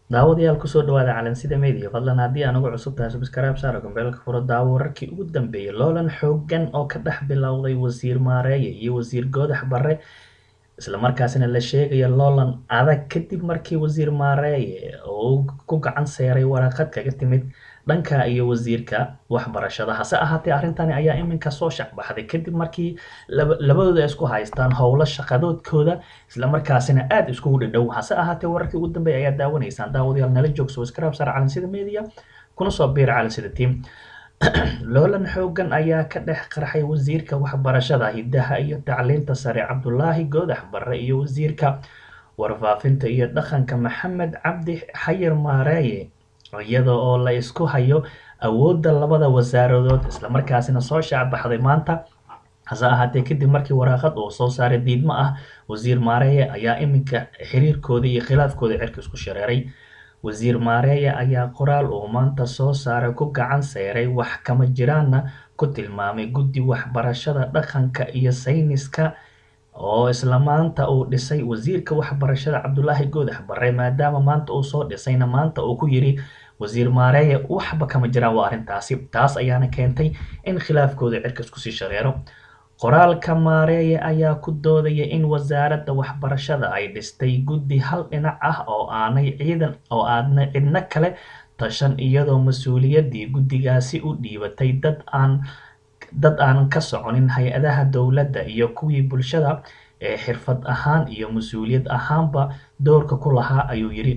daawadayaal kusoo dhawaada calansida media fadlan haddii aan ugu cusub tahay subscribe saaro gambeelka furo daawo wararkii ugu dambeeyay loolan xoogan oo ka dhex bilowday wasiir maareeye iyo wasiir goodax barre islamarkaasina la sheegaya loolan adag kadib markii wasiir maareeye uu ku gacan seeray waraaqad kaga timid dhanka iyo wasiirka waxbarashada hase ahaatee arrintani ayaa iminka soo shacbaxday kadib markii labadooda isku haystaan howlo shaqadoodkooda islamarkaasina aada iskugu dhadhow hase ahaatee wararkii ugu dambeeya ayaa daawanaysaan daawadayaal nala joog subscribe saar calansida media kuna soo biir calansida team loolan xoogan ayaa ka dhex qarxay wasiirka waxbarashada hidaha iyo tacliinta sare cabdulaahi goodax barre iyo wasiirka warfaafinta iyo dhaqanka maxamed cabdi xayir maareeye iyada oo la isku hayo awoodda labada wasaaradood islamarkaasina soo shaacbaxday maanta hase ahaatee kadib markii waraaqad uu soo saaray diidmo ah wasiir maareeye ayaa iminka xiriirkooda iyo khilaafkooda cirka isku shareeray wasiir maareeye ayaa qoraal uu maanta soo saaray ku gacan seyray wax kama jiraanna ku tilmaamay guddi waxbarashada dhaqanka iyo sayniska oo isla maanta uu dhisay wasiirka waxbarashada cabdulaahi goodax barre maadaama maanta uu soo dhisayna maanta uu ku yiri wasiir maareeye waxba kama jiraan waa arrintaasi taas ayaana keentay in khilaafkooda cirka iskusii shareero qoraalka maareeye ayaa ku doodaya in wasaaradda waxbarashada ay dhistay guddi hal dhinac ah oo aanay ciidan oo aadna cidno kale tashan iyadoo mas-uuliyaddii guddigaasi u dhiibatay dad aan dad aan ka soconin hay-adaha dowladda iyo kuwii bulshada ee xirfad ahaan iyo mas-uuliyad ahaanba doorka ku lahaa ayuu yidhi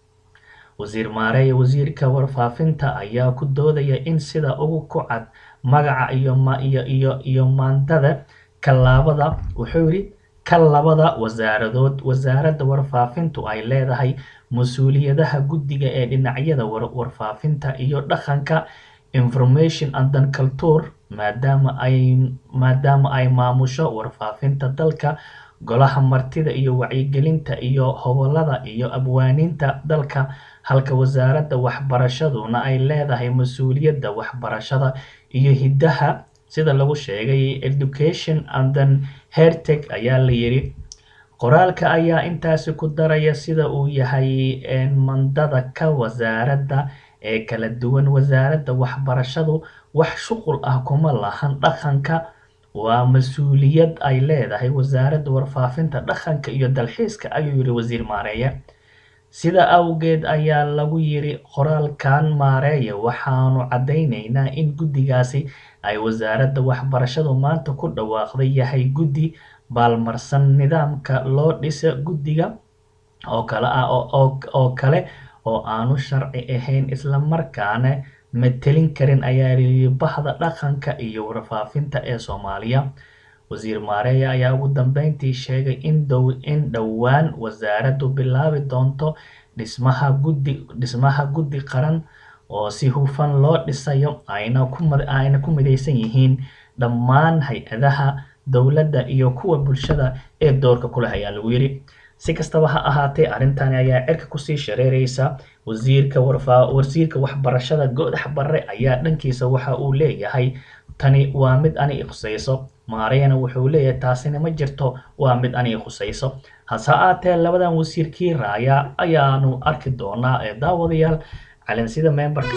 wasiir maareeye wasiirka warfaafinta ayaa ku doodaya in sida ugu ku cad magaca iyo iyo iyo iyo maandada kalaabada wuxuu yidhi ka labada wasaaradood wasaaradda warfaafintu ay leedahay mas-uuliyadaha guddiga ee dhinacyada warfaafinta iyo dhaqanka information and then culture maadaama ay maadaama ay maamusho warfaafinta dalka golaha martida iyo wacyigelinta iyo hobolada iyo abwaaninta dalka halka wasaaradda waxbarashaduna ay leedahay mas-uuliyadda waxbarashada iyo hiddaha sida lagu sheegay education and then herteg ayaa la yidhi qoraalka ayaa intaasi ku daraya sida uu yahay mandada ka wasaaradda ee kala duwan wasaaradda waxbarashadu wax shuqul ah kuma lahan dhaqanka waa mas-uuliyad ay leedahay wasaaradda warfaafinta dhaqanka iyo dalxiiska ayuu yidhi wasiir maareeye sida awgeed ayaa lagu yidhi qoraalkan maareeye waxaanu caddaynaynaa in guddigaasi ay wasaaradda waxbarashadu maanta ku dhawaaqday yahay guddi baalmarsan nidaamka loo dhisa guddiga oo kale ah oo kale oo aanu sharci ahayn islamarkaana matelin karin ayaa yidhi bahda dhaqanka iyo warfaafinta ee soomaaliya wasiir maareeye ayaa ugu dambeyntii sheegay in dow in dhowaan wasaaraddu bilaabi doonto dhismaha guddi dhismaha guddi qaran oo si hufan loo dhisayo ayna ku ayna ku midaysan yihiin dhammaan hay-adaha dowladda iyo kuwa bulshada ee doorka ku leh ayaa lagu yidhi si kastaba ha ahaatee arrintani ayaa cirka kusii shareereysa wasiirka warfaa wasiirka waxbarashada goodax barre ayaa dhankiisa waxa uu leeyahay tani waa mid ani ikhusayso maareyana wuxuu leeyahay taasina ma jirto waa mid ani ikhusayso hase aatee labadan wasiirkii raaya ayaanu arki doonaa ee daawadayaal calansida memberka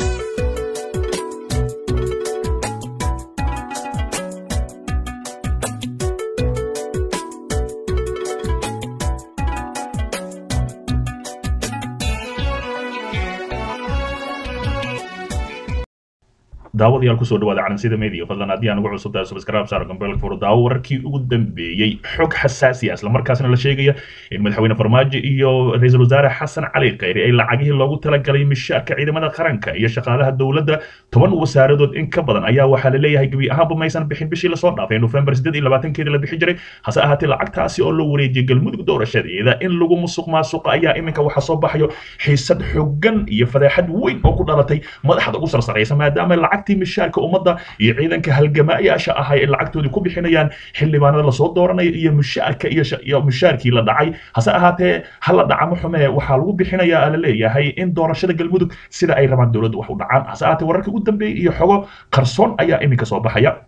daawadayaal kusoo dhawaada calansida media fadlan haddii aan ugu cusub tahay subscribe saar gambeelka furo daawo wararkii ugu dambeeyey xog xasaasi ah islamarkaasna la sheegaya in madaxweyne farmaajo iyo ra-iisul wasaare xasan cali khayri ay lacagihii loogu talagalay mishaarka ciidamada qaranka iyo shaqaalaha dowladda toban wasaaradood in ka badan ayaa waxaa la leeyahay gebi ahaanba maysan bixin bishii lasoo dhaafay nofembar siddeed iyo labaatankeeda la bixi jiray hase ahaatee lacagtaasi oo loo wareejiyay galmudug doorashadeeda in lagu musuq maasuqa ayaa iminka waxaa soo baxayo xiisad xogan iyo fadeexad weyn oo ku dhalatay madaxda ugu sarsaraysa maadaama lacagtii mishaarka ummadda iyo ciidanka halgamaayaasha ahay ee lacagtoodii ku bixinayaan xildhibaanada lasoo dooranayo iyo mishaarka iyo mishaarkii la dhacay hase ahaatee hala dhacamo xumee waxaa lagu bixinayaa la leeyahay in doorashada galmudug sida ay rabaan dowladda wax u dhacaan hase ahaatee wararka ugu dambeeyay iyo xogo qarsoon ayaa iminka soo baxaya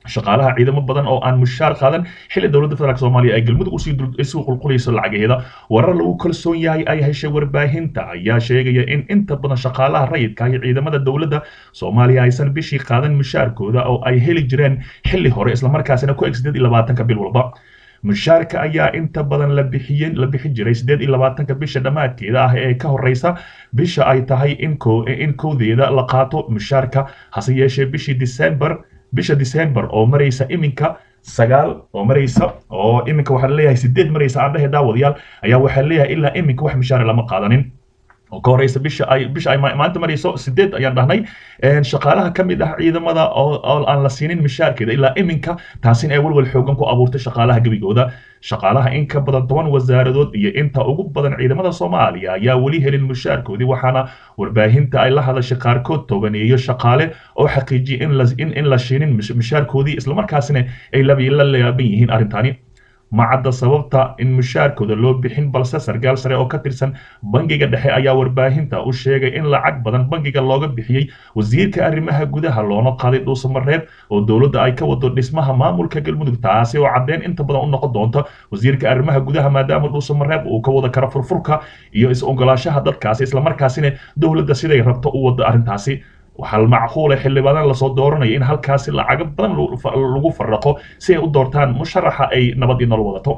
shaqaalaha ciidamo badan oo aan mushaar qaadan xilli dowladda federaalk soomaaliya ay galmudug usii isu qulqulayso lacageeda warar lagu kalsoon yahay ay heshay warbaahinta ayaa sheegaya in inta badan shaqaalaha rayidka iyo ciidamada dowladda soomaaliya aysan bishii qaadan mushaarkooda oo ay heli jireen xilli hore islamarkaasina ku eg sideed iyo labaatanka bil walba mushaarka ayaa inta badan la bixiyeen la bixin jiray sideed iyo labaatanka bisha dhammaadkeeda ah ee ka horeysa bisha ay tahay in ko in kowdeeda la qaato mushaarka hase yeeshee bishii december bisha december oo maraysa iminka sagaal oo maraysa oo iminka waxaa leeyahay sideed maraysa aan dhehe daawadayaal ayaa waxaa leeyahay ilaa iminka wax mushaare lama qaadanin oo ka horeysa bisha ay bisha ay maanta marayso sideed ayaan dhahnay shaqaalaha ka mid ah ciidamada oo aan la siinin mushaarkeeda ilaa iminka taasina ay walwal xoogan ku abuurtay shaqaalaha gebigooda shaqaalaha in ka badan toban wasaaradood iyo inta ugu badan ciidamada soomaaliya ayaa weli helin mushaarkoodii waxaana warbaahinta ay la hadashay qaarkood tobaneeyo shaqaale oo xaqiijiyay in la in in la shiinin mushaarkoodii islamarkaasina ay la laaban yihiin arrintani ma cadda sababta in mushaarkooda loo bixin balse sarkaal sare oo ka tirsan bangiga dhexe ayaa warbaahinta u sheegay in lacag badan bangiga looga bixiyey wasiirka arrimaha gudaha loona qaaday dhuusamareeb oo dowladda ay ka wado dhismaha maamulka galmudug taasi oo caddeyn inta badan u noqon doonta wasiirka arrimaha gudaha maadaama dhuusamareeb uu ka wada karo furfurka iyo is-ogolaashaha dadkaasi islamarkaasina dowladda siday rabto u wada arrintaasi waxaa macquula xildhibaanan lasoo dooranaya in halkaasi lacago badan lagu faraqo si ay u doortaan musharaxa ay nabad iyo nolol wadato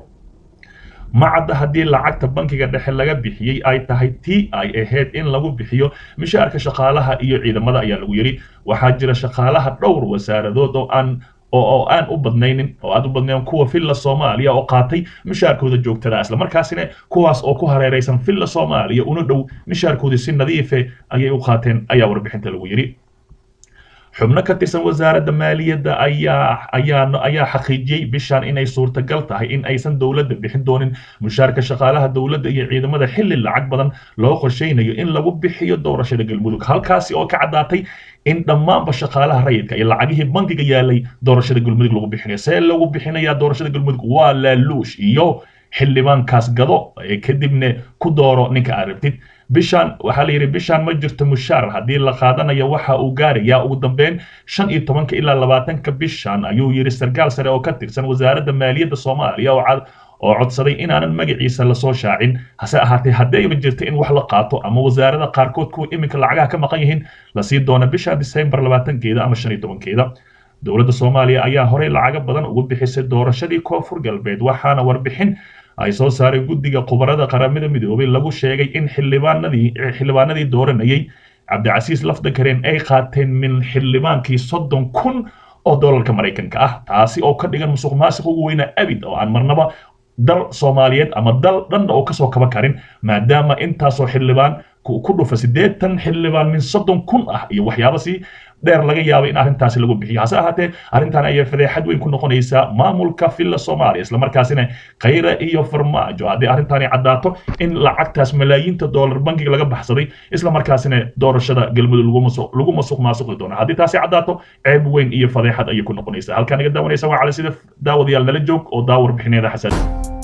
ma cadda haddii lacagta bankiga dhexe laga bixiyey ay tahay tii ay ahayd in lagu bixiyo mishaarka shaqaalaha iyo ciidamada ayaa lagu yidhi waxaa jira shaqaalaha dhowr wasaaradood oo aan oo aan u badnaynin oo aad u badnayn kuwa villa soomaaliya oo qaatay mishaarkooda joogtada islamarkaasina kuwaas oo ku hareeraysan villa soomaaliya una dhow mishaarkoodii si nadiife ayay u qaateen ayaa warbixinta lagu yidhi xubno ka tirsan wasaaradda maaliyadda ayaa ayaa ayaa xaqiijiyey bishan inay suurtagal tahay in aysan dowladda bixin doonin mushaarka shaqaalaha dowladda iyo ciidamada xilli lacag badan loo qorsheynayo in lagu bixiyo doorashada galmudug halkaasi oo ka caddaatay in dhammaanba shaqaalaha rayidka iyo lacagihii bankiga yaalay doorashada galmudug lagu bixinayo see lagu bixinayaa doorashada galmudug waa laaluush iyo xildhibaankaas gado ee kadibna ku dooro ninka aad rabtid bishan waxaa la yidhi bishan ma jirto mushaar haddii la qaadanayo waxa uu gaarayaa ugu dambeyn shan iyo tobanka ilaa labaatanka bishan ayuu yidhi sarkaal sare oo ka tirsan wasaaradda maaliyadda soomaaliya oo cad oo codsaday inaanan magaciisa lasoo shaacin hase ahaatee haddayba jirta in wax la qaato ama wasaarada qaarkood kuwa iminka lacagaha ka maqan yihiin lasii doona bisha disembar labaatankeeda ama shan iyo tobankeeda dowladda soomaaliya ayaa horey lacago badan ugu bixisay doorashadii koonfur galbeed waxaana warbixin ay soo saaray guddiga khubarada qaramada midoobay lagu sheegay in xildhibaanadii xildhibaanadii dooranayay cabdicasiis lafdakareen ay qaateen min xildhibaankii soddon kun oo doolarka maraykanka ah taasi oo ka dhigan musuq maasiq ugu weynaa abid oo aan marnaba dal soomaaliyeed ama dal dhan oo kasoo kaba karin maadaama intaasoo xildhibaan ku dhufa siddeetan xildhibaan min soddon kun ah iyo waxyaaba si dheer laga yaabay in arrintaasi lagu bixiyo hase ahaatee arrintan ayaa fadeexad weyn ku noqonaysaa maamulka villa soomaaliya islamarkaasina khayra iyo farmaajo haddii arrintani caddaato in lacagtaas malaayiinta doolar bankiga laga baxsaday islamarkaasina doorashada galmudug lagu masuq maasuqi doono haddii taasi caddaato ceeb weyn iyo fadeexad ayay ku noqonaysaa halkaan naga daawanaysa waa cali sida daawadayaal nala joog oo daawar bixineeda xasaasi